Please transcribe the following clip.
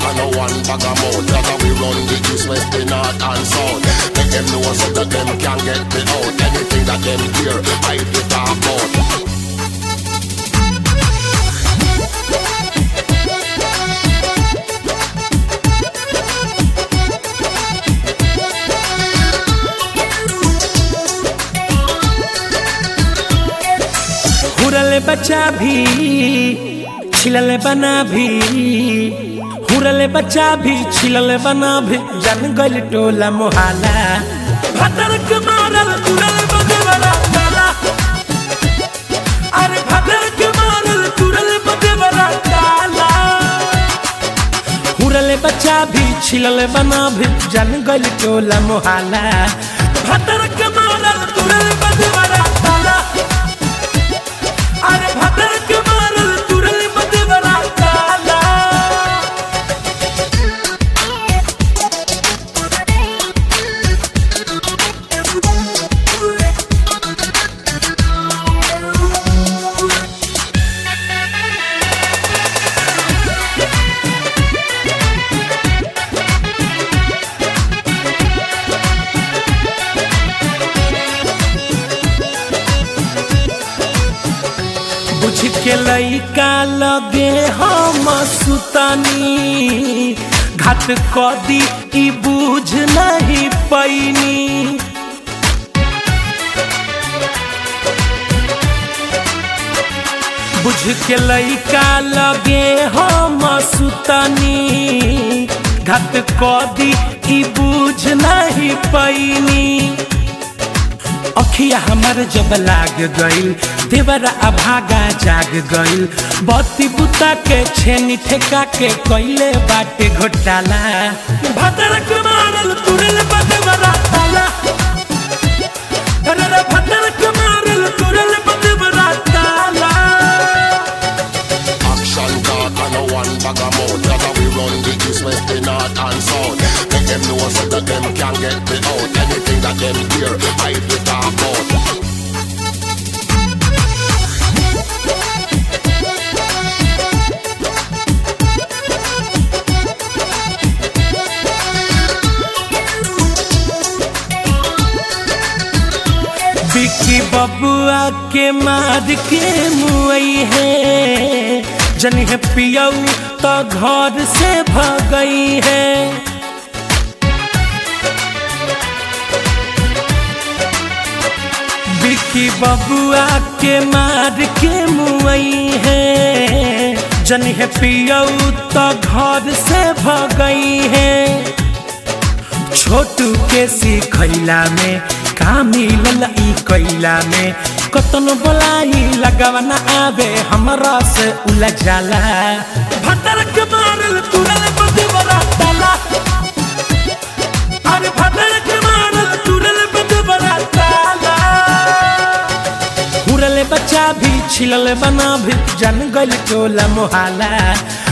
and no one bag of mouth. That's how we run the east, west, the north and south. Make them know so that them can get me out. Anything that them hear, I be talk about. हुरल बच्चा भी छिलल बना भी Hural बच्चा भी छिलल बना भी जन गल टोला मोहाला भदरक मारल तुरल बदवरा ताला अरे भदरक मारल तुरल बदवरा ताला हुरल बच्चा भी छिलल बना भी जन गल टोला मोहाला भदरक मारल तुरल बदवरा ताला अरे भदरक मारल तुरल बदवरा ताला बुझ के लइका लगे हम सुतनी घाट कदी ई बुझ नहीं पैनी बुझ के लइका लगे हम सुतनी घाट कदी ई बुझ नहीं पैनी अखिया हमर जब लाग गइल देवरा अभागा जाग गइल बत्ती बुता के छेनी ठेका के कइले बाटे घोटाला भदरक मारल तुरल बदवरा ताला अरे रे भदरक मारल तुरल बदवरा ताला Action talk and no one bag of mouth. That's how we run the east, west, the north and south. Make them know so that them can get me out. Anything that them hear, I be talk about. बिकी बबुआ के मार के मुई है जनी है पियऊ तो घर से भगई है बिकी बबुआ के मार के मुई है जनी है पियऊ तो घर से भगई है छोटू के सिखैला में का मिलल ई कैला में कतनो बोलाई लगावा न आवे हमरा से उलझ जाला भदरक मारल तुरल बदवरा ताला अरे भदरक मारल तुरल बदवरा ताला हुरल बच्चा भी छिलल बना भी जन गल टोला मोहाला